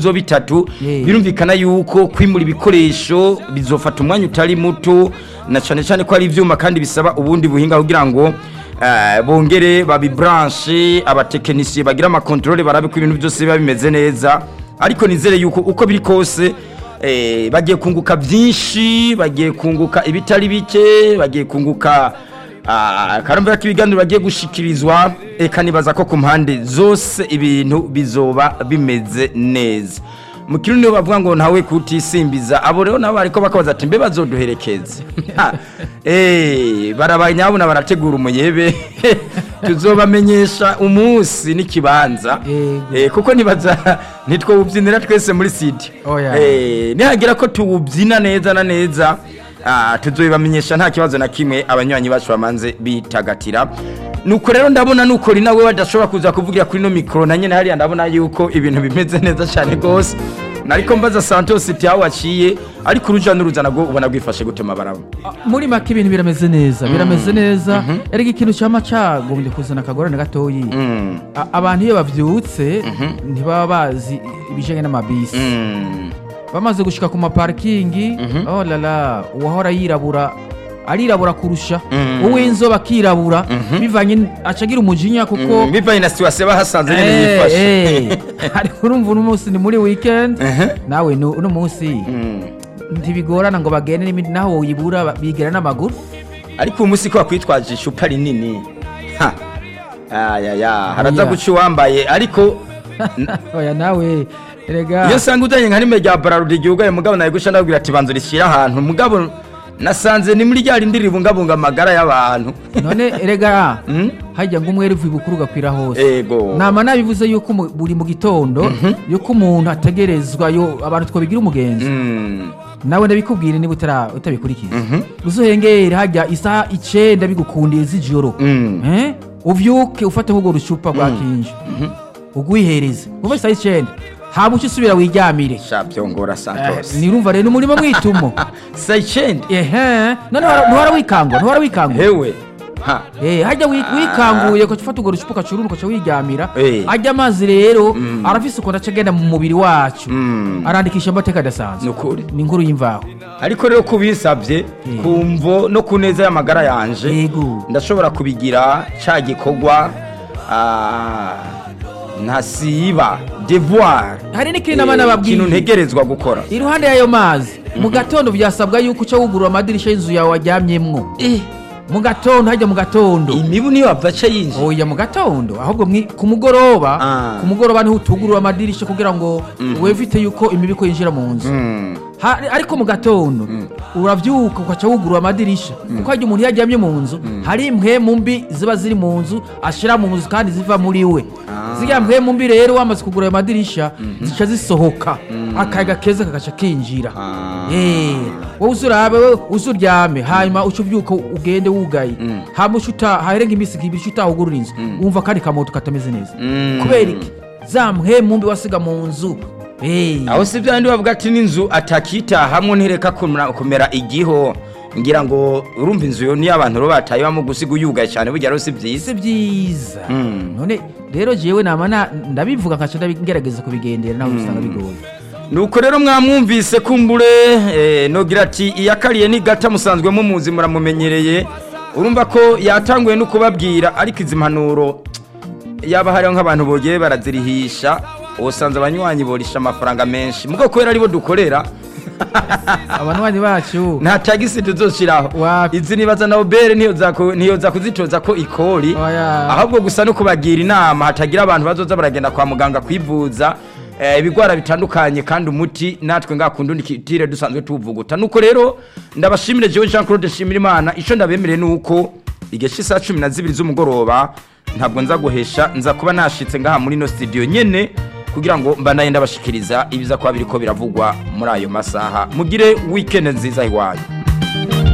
zo bitatu Yeah. birumvikana yuko kwimura ibikoresho bizofata umwanya utari muto na cyane cyane ko ari ivyuma kandi bisaba ubundi buhinga kugira ngo eh, bongere babibranche abatekinisiye bagira amakontrole barabe ko ibintu byose biba bimeze neza ariko nizere yuko uko biri kose eh, bagiye kunguka byinshi bagiye kunguka ibitari bike bagiye kunguka ah, karambira k'ibiganiro bagiye gushikirizwa eka nibaza ko ku mpande zose ibintu bizoba bimeze neza mu kirundi bavuga ngo ntawe kutisimbiza abo rero nabo bariko bakabaza ati mbe bazoduherekeze Ha, eh, barabanyabona barategura umuyebe tuzobamenyesha umunsi n'ikibanza Yego. Eh, kuko nibaza ntitwawubyinira twese muri sidi Oya. Eh, nihagira ko tuwubyina neza na neza ah, tuzobibamenyesha nta kibazo na kimwe abanywanyi bacu bamanze bitagatira nuko rero ndabona nuko ri nawe badashobora kuza kuvugira kuri no mikoro na nyene hariya ndabona yuko ibintu bimeze neza cyane rwose nariko mbaza santos iti aho waciye ariko uruja n'uruza nabwo ubona bwifashe gutema barabo muri make ibintu birameze neza birameze neza ariko ikintu cyama cyagombye kuzana akagorane gatoyi Mm, A- abantu iyo bavyutse ntibaba bazi ibijanye n'amabisi mm, bamaze gushika ku maparikingi oh lala uwahora yirabura arirabura kurusha Mhm. uw'inzoba akirabura bivanye n- acagira umujinya kuko mm, bivanye na situwasiyo bahasanze nyene Eh, yifashe eh. ariko urumva uno munsi ni muri weekend Mhm. nawe nu- uno munsi Mm. ntibigorana ngo bagende n'imindi naho woyibura ba- bigera n'amaguru ariko uyu munsi ko wakwitwaje icupa rinini ha ayaya haraza Oya. guca uwambaye ariko oya nawe erega iyo usanga udanye nka rimwe rya bararudi igihugu mugabo nawe guca ndabwira ati banza urishyire ahantu mugabo nasanze ni muri rya rindi ribungabunga amagara y'abantu none erega Mm? hajya ngo umwe rivuye bukuru gakwira hose ego nama nabivuze yuko mu- buri mu gitondo yuko umuntu ategerezwa yo abantu twabigira umugenzi Mm. nawe ndabikubwire niba utara- utabikurikiza uzuhengere hajya isaha icenda bigukundiye z'ijoro Mm. Eh? uvyuke ufate nk'urwo rucupa rwa kinji ugwihereze uva isaha icenda hama uce usubira wiryamire sha byongora santos nirumva rero ni umurimo mwitumo sayicende ehe none ntuhora- ntuhora wikangwa ntuhora wikangwa hewe ha Eh, hajya wi- wikanguye ukaca ufata urwo rucupa ukacurura ukaca wiryamira Eh. ajya amazi rero arafise ukuntu aca agenda mu mubiri wacu Mm. arandikisha amateka adasanzwe ni ukuri ni inkuru y'imvaho ariko rero kubisabye kumvo no ku neza y'amagara yanje yego ndashobora kubigira cya gikorwa ah, ntasiba devoir hari n'ikindi nama nababwiye ikintu ntegerezwa gukora iruhande y'ayo mazi mu gatondo byasabwa yuko uca wugurura amadirisha y'inzu yawe waryamyemwo mu gatondo hajya mu gatondo imibu niyo wapfaca yinjiye oya mu gatondo ahubwo mwi- ku mugoroba Ah. ku mugoroba niho utugurura amadirisha kugira ngo wevite yuko imibiko yinjira mu nzu Mm, Ha- ariko mu gatondo urabyuka ugaca wugurura amadirisha kuko hajya umuntu iyo aryamye mu nzu hari impwemu mbi ziba ziri mu nzu ashyira mu nzu kandi ziva muri we ziriya mpwemu mbi rero wamaze kugura ayo madirisha zica zisohoka akayaga keza kagaca kinjira Ah. Eh, wowe uzurabe wowe uzuryame hanyuma uca ubyuka ugende wugaye hama uca uta harenga iminsi ibiri uca utahugurura inzu wumva kandi kamoto katameze neza Mm. kubera iki za mpwemu mbi wasiga mu nzu Eh. aho si byandi bavuga ati n'inzu atakitahamwe ntireka kumera- kumera igiho ngira ngo urumva inzu yo niyo abantu rero batayibamo gusiga uyugaye cyane burya rero si byiza si byiza Mm. none rero jewe nama na- ndabivuga nkaca ndabigerageza kubigendera nawe usanga bigoye nuko rero mwamwumvise kumbure eh, nogira ati iyakariye ni gata musanzwe mumuzi muramumenyereye urumva ko yatanguye no kubabwira ariko izi mpanuro yaba hariho nk'abantu bogiye barazirihisha usanze abanywanyi borisha amafaranga menshi mugo kubera aribo dukorera abanywanyi bacu nta tagisi tuzoshiraho Wapi. izi nibaza na obere ntiyoza ku- ntiyoza kuzitoza ko ikori Oya. ahubwo gusa no kubagira inama hatagira abantu bazoza baragenda kwa muganga kwivuza eh, ibigwara bitandukanye kandi umuti natwe ngakundi kitire dusanzwe tuvuguta nuko rero ndabashimire jewe Jean Claude Shimirimana ico ndabemereye nuko igihe cy'isaha cumi na zibiri z'umugoroba ntabwo nza guhesha nza kuba nashitse ngaha muri no studio nyene kugira ngo mbanaye ndabashikiriza ibiza kuba biriko biravugwa muri ayo masaha mugire weekend nziza iwanyu